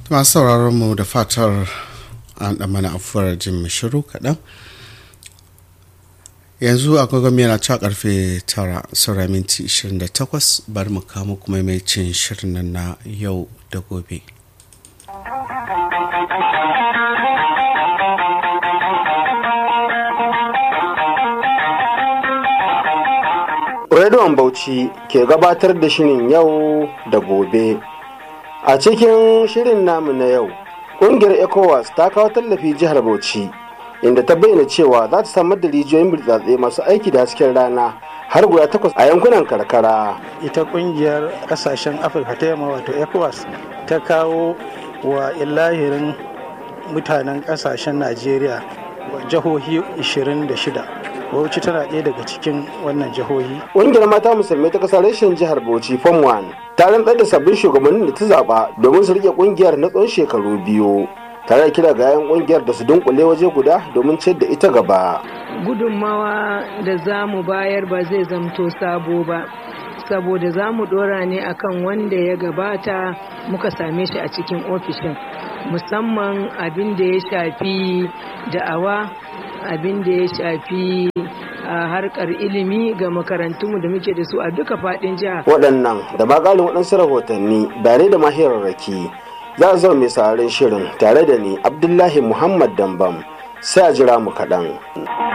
masu sauraron mu da fatar an ɗan mana afuwar jin shiru kaɗan yanzu agogon yana ta karfe tara saura minti 28 bari mu kamo kuma mai cin shirin nan na yau da gobe Rediyon Bauchi ke gabatar da shirin yau da gobe. A cikin shirin namu na yau, ƙungiyar ECOWAS ta kawo tallafi jihar Bauchi, inda ta bayyana cewa za ta samar da rijiyoyin burtsatse masu aiki da hasken rana har guda takwas a yankunan karkara. Ita ƙungiyar ƙasashen Afirka ta yamma wato ECOWAS ta kawo wa illahirin mutanen ƙasashen Najeriya jihohi 26. Bauchi tana ɗaya daga cikin wannan jihohi. Ƙungiyar mata musulmai ta ƙasar reshen jihar Bauchi Form 1 ta rantsar da sabbin shugabannin da ta zaɓa domin su rike ƙungiyar na tsawon shekaru biyu. Tare da kira ga 'yan ƙungiyar da su dunkule waje guda domin ciyar da ita gaba. Gudunmawa da za mu bayar ba zai zamto sabo ba. saboda za mu dora ne akan wanda ya gabata muka same shi a cikin ofishin musamman abin da ya shafi da'awa abin da ya shafi a harkar ilimi ga makarantunmu da muke da su a duka fadin jiha. Waɗannan da magalin waɗansu rahotanni bare da mahirarraki za a zama mai sararin shirin tare da ni Abdullahi Muhammad Dambam sai a jira mu kaɗan.